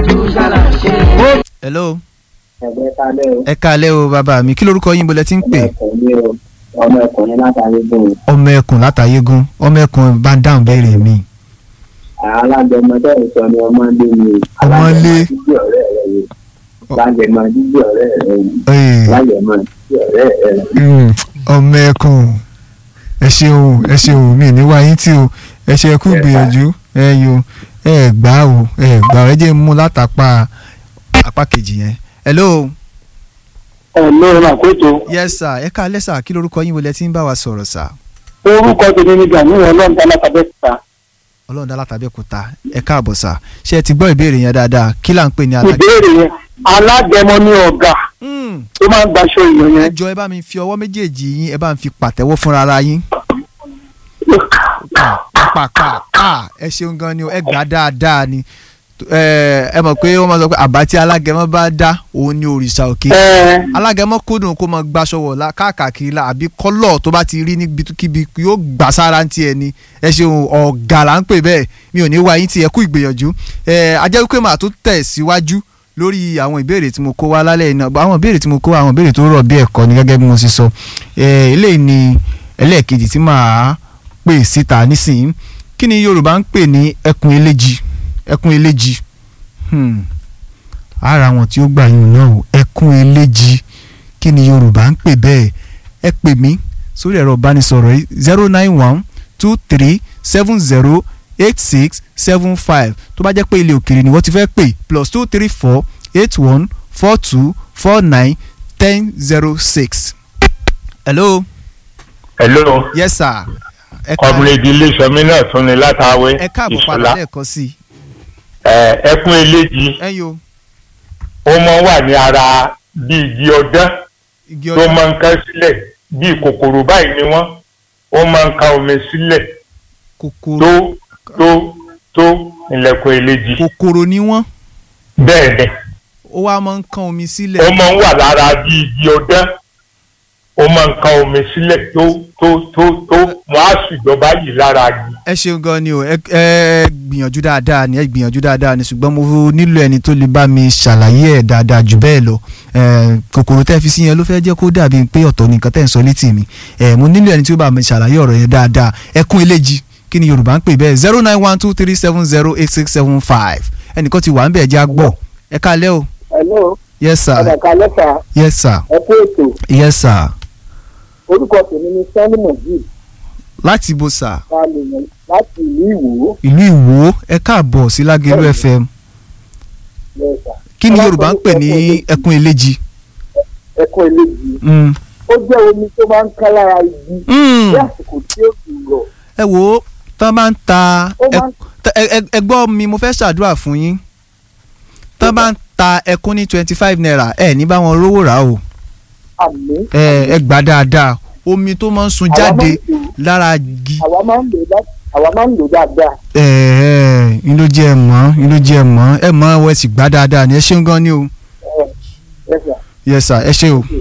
hello ẹgbẹ́ kalẹ́ o ẹ káalẹ́ o bàbá mi kí lorúkọ yín bolẹ̀ tí ń pè ọmọkùnrin o ọmọkùnrin látàrí gbòòrò ọmọ ẹkùn látàyégún ọmọ ẹkùn bá ń dáhùn béèrè mi alágbẹmọdé ìsọ ni ọmọdé mi Ọmọlé. jíjí ọ̀rẹ́ rẹ yìí lágbẹmọ jíjí ọ̀rẹ́ rẹ yìí Ee, lágbẹmọ jíjí ọ̀rẹ́ rẹ yìí. mm, ọmọ ẹkùn ẹ ṣeun ẹ ṣeun mi ní wáyé tí o ẹ ṣe kú gbìyànjú ẹ yo ẹ gbà o ẹ gbà ẹ jẹ́ mú látàpá apá kejì yẹn hello ọlọ́run àkóso yes sir ẹ káalẹ́ sir kí lorúkọ yín bolẹ̀ tí ń bá wa sọ̀rọ̀ sir orúkọ tèmi ní gani ọlọ́run tá lákàbẹ́ ta ọlọ́run dá látàbẹ́kúta ẹ káàbọ̀ sir ṣé ẹ ti gbọ́ ìbéèrè yẹn dáadáa kí là ń pè ní alágẹ̀. ìbéèrè yẹn alágẹmọ ní ọ̀gá Mm, tó máa ń gbaṣọ èèyàn ẹ yẹn jọ ẹ bá mi fi ọwọ́ méjèèjì yín ẹ bá mi fi pàtẹ́wọ́ fúnra ara yín. pàpàpà ẹ ṣeun gan ni o ẹ gbà dáadáa ni ẹ ẹ mọ̀ pé wọ́n máa sọ pé àbá tí alágẹmọ bá dá òun ni òrìṣà òkè ẹ alágẹmọ kúndùn kó máa gbaṣọ wọ̀ la káàkiri la àbí kọ́lọ̀ tó bá ti rí níbi kíbi yóò gbà sára ti ẹ ni ẹ ṣeun ọ̀gá là ń pè bẹ́ẹ̀ mi ò ní wá yín tí ẹ kú ìgbìyànjú ẹ ajẹ́ wípé màá tún tẹ̀ síwájú lórí àwọn ìbéèrè tí mo kó wá lálẹ́ iná àwọn ìbéèrè tí mo kó wá àwọn ìbéèrè tó rọ̀ bí ẹ̀kọ́ ni gẹ́gẹ́ bí mo ṣe sọ ẹ eléyìí ni ẹlẹ́ẹ̀kejì tí màá pè síta nísìnyí kí ni Yorùbá ń pè ní ẹkùn eléjì ẹkùn eléjì hmm. ara wọn tí ó gbà yín náà o ẹkùn eléjì kí ni Yorùbá ń pè bẹ́ẹ̀ ẹ pè mí sórí ẹ̀rọ ìbánisọ̀rọ̀ yìí zero nine one two three seven zero eight six seven five tó bá jẹ́ pé ilé òkèèrè ni wọ́n ti fẹ́ pè plus two three four eight one four two four nine ten zero six. hello hello yes sir ẹ ká ọmọlẹ́dì iléṣọ́mi náà tún ni látàwé ẹ káàbọ̀ padà ìṣọlá lẹ́ẹ̀kan sí i ẹ ẹkún eléjì ẹ yo ó mọ wà ní ara bí igi ọdán igi tó ọdún máa ń ká sílẹ̀ bí kòkòrò báyìí ni wọ́n ó máa ń ká omi sílẹ̀ kòkòrò tó tó tó ilẹ̀kùn eléjì kòkòrò ni wọ́n bẹ́ẹ̀ ni ó wá máa ń kán omi ó sílẹ̀ máa ń wà lára bí igi ọdán ó máa ń ká omi sílẹ̀ tó tó tó tó wọ́n á sì jọba yìí lára igi. ẹ ṣeun gan ni o ẹ ẹ gbìyànjú dáadáa ni ẹ gbìyànjú dáadáa ni ṣùgbọ́n mo nílò ẹni tó lè bá mi ṣàlàyé ẹ̀ dáadáa jù bẹ́ẹ̀ lọ ẹ kòkòrò tẹ́ fi sí yẹn ló fẹ́ jẹ́ kó dàbí pé ọ̀tọ̀ ni nǹkan tẹ́ ń sọ létí mi ẹ mo nílò ẹni tí ó bá mi ṣàlàyé ọ̀rọ̀ yẹn dáadáa ẹkún eléjì kí ni Yorùbá ń pè bẹ́ẹ̀ zero nine one two three seven zero eight six seven five ẹnìkan ti wà ń bẹ̀ jẹ́ àgbọ̀ ẹ káalẹ́ o hello yes sir ọ̀dàkà lẹ́fà yes sir ẹ kú ètò yes sir orúkọ tèmi ní sani mojeed láti bo sir balùwẹ̀ láti ìlú ìwò ìlú Ìwó ẹ káàbọ̀ sí Lágẹ̀lú FM lẹ́sà kí ni Yorùbá ń pè ní ẹkún eléjì. ẹkún eléjì Mm. ó jẹ́ omi tó máa ń ká lára igi Mm. ní àsìkò tí ó ti rọ̀ ẹ wo tán bá ń ta ó ẹ- máa ń tẹ- ẹ- ẹ- ẹ gbọ́ mi mo fẹ́ ṣàdúrà fún yín tán bá ń ta ẹkún ní twenty five naira ẹ ní bá wọn rówó rà o àmì ẹ ẹ gbà dáadáa omi tó máa ń sun Àwa máa jáde ń lò- lára igi àwa máa ń lò dá- àwa máa ń lò dáadáa ẹ ẹ ń ló jẹ́ ẹ mọ̀ ń ló jẹ́ ẹ mọ̀ ẹ mọ̀ ẹ sì gbà dáadáa ni ẹ ṣeun gan ni o ẹ lẹ́sà yes sir ẹ ṣe o